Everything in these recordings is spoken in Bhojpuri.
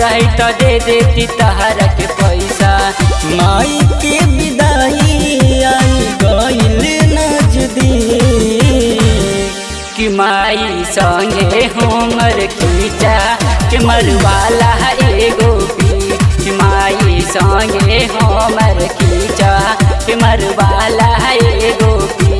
रही तो दे देती तहरा के पैसा माई के विदाई आई गईल नजदीक कि माई संगे हमर खींचा के मरवाला एगो पी कि माई संगे हमर खींचा के मरवाला एगो पी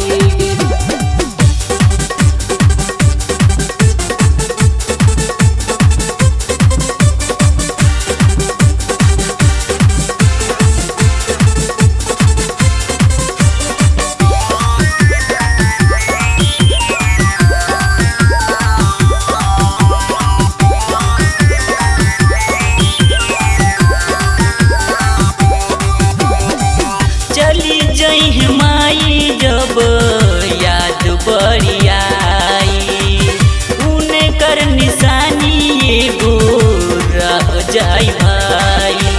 चली जई माई जब याद बड़ी आई उने कर निशानी एगो रह जाई भाई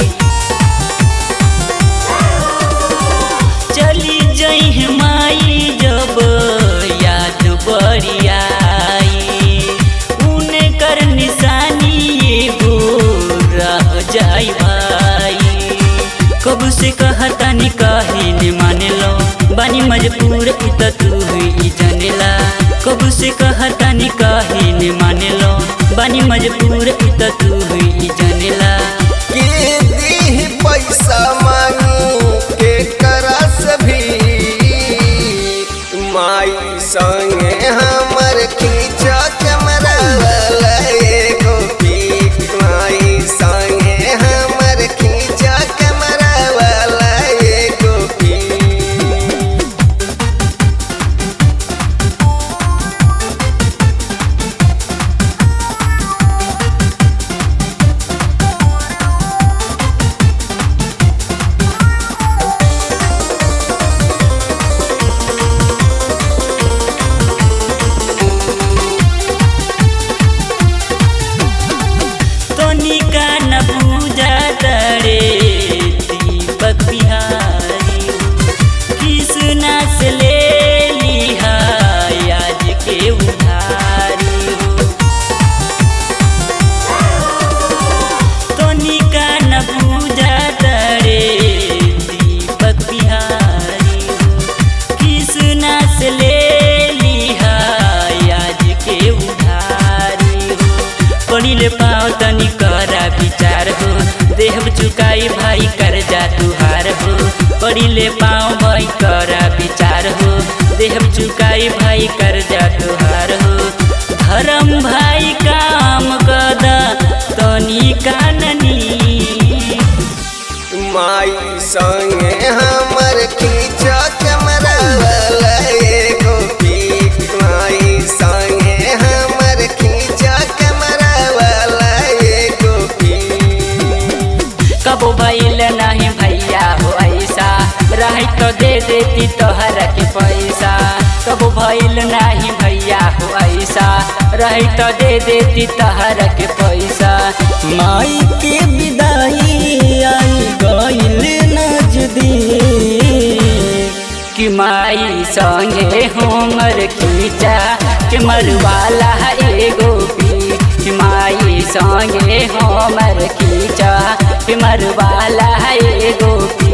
चली जई माई जब याद बड़ी आई उने कर निशानी एगो रह जाई भाई कब से कहता नी काहे ने माने लो बानी मजबूर इत तू ही जानेला कब से कहता नी काहे ने माने लो बानी मजबूर इत तू ही जानेला के दी पैसा मांगी के करस भी माई संगे हमर खींचा कैमरा वाला एगो पीक माई संगे हमर खींचा कैमरा वाला एगो पीक तनिका न पूजा तरे दीपक बिहारी कृष्णा से ले लिहा आज के उधारी तनिका न पूजा तरे दीपक बिहारी कृष्णा से ले लिहा आज के उधारी हो पढ़िले पाओ तनी करा विचार हो देहब चुकाई भाई कर जा तुहार हो पढ़िले पाओ भाई करा विचार हो देहब चुकाई भाई कर जा तुहार हो धर्म भाई काम कदा तनी काननी माई संगे हमर खींचा कैमरा वाला एगो पीक माई संगे हमर खींचा कैमरा वाला एगो पीक कबो भइल नहीं भैया हो ऐसा रही तो दे देती तोहर के पैसा कबो भइल नहीं भैया हो ऐसा रही तो दे देती तोहर के पैसा माई के विदाई आई गईल नजदीक कि माई संगे हमर खींचा के मरवाला एगो पी कि माई संगे हमर खींचा के मरवाला एगो पी